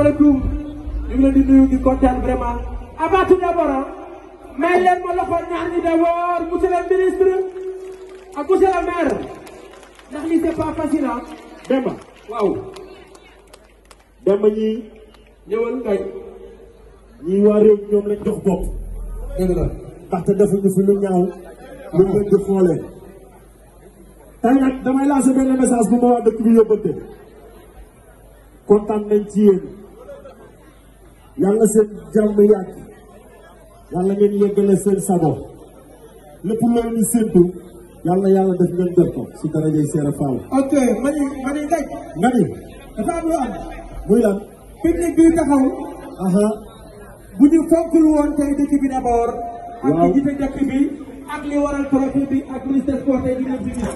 asalaamaaleykum ñu ngi leen di nuyu di kontaan vraiment avant tout d'abord may leen ma loxo ñaar ñi d'abord monsieur le ministre ak monsieur le maire ndax lii c'est pas facile ah Demba waaw Demba ñii ñëwal kay ñii waa réew mi ñoom lañ jox bopp dëgg la ndaxte defuñu fi lu ñaaw lu leen di xoolee tey nag damay lancer benn message bu ma waa dëkk bi yóbbante kontaan nañ ci yéen yàlla seen jàmm yàgg yàlla ngeen yeggale seen sago lépp loolu ñu séntu yàlla yàlla def ngeen def ko si darajay Seera Fall ok mani mani daj nga ni dafa am lu am muy lan pique-nique bi taxaw aha bu ñu fonkul woon tey dëkk bi d'abord ak Waaw. li jiite dëkk bi ak li waral trophée bi ak ministre sport tey di leen fi gis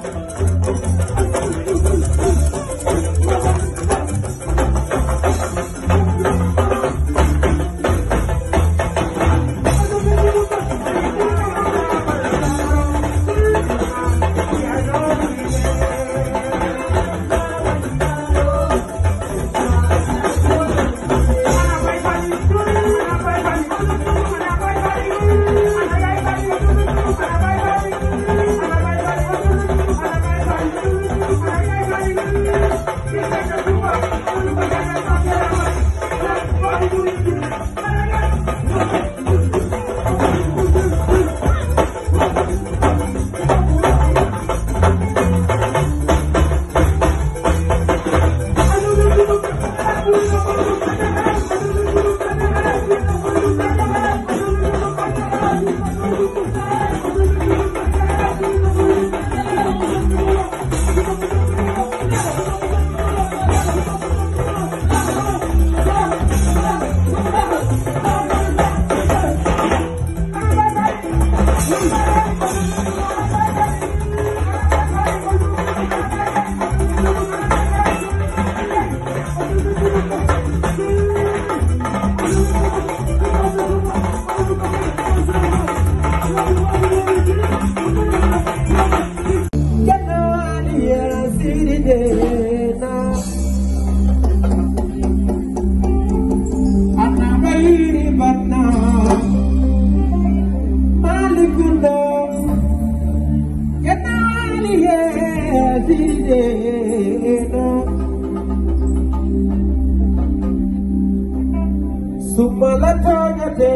Sumala togate,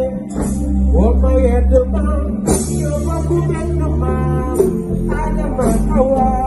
oh my head, man, you're my woman, man, I'm a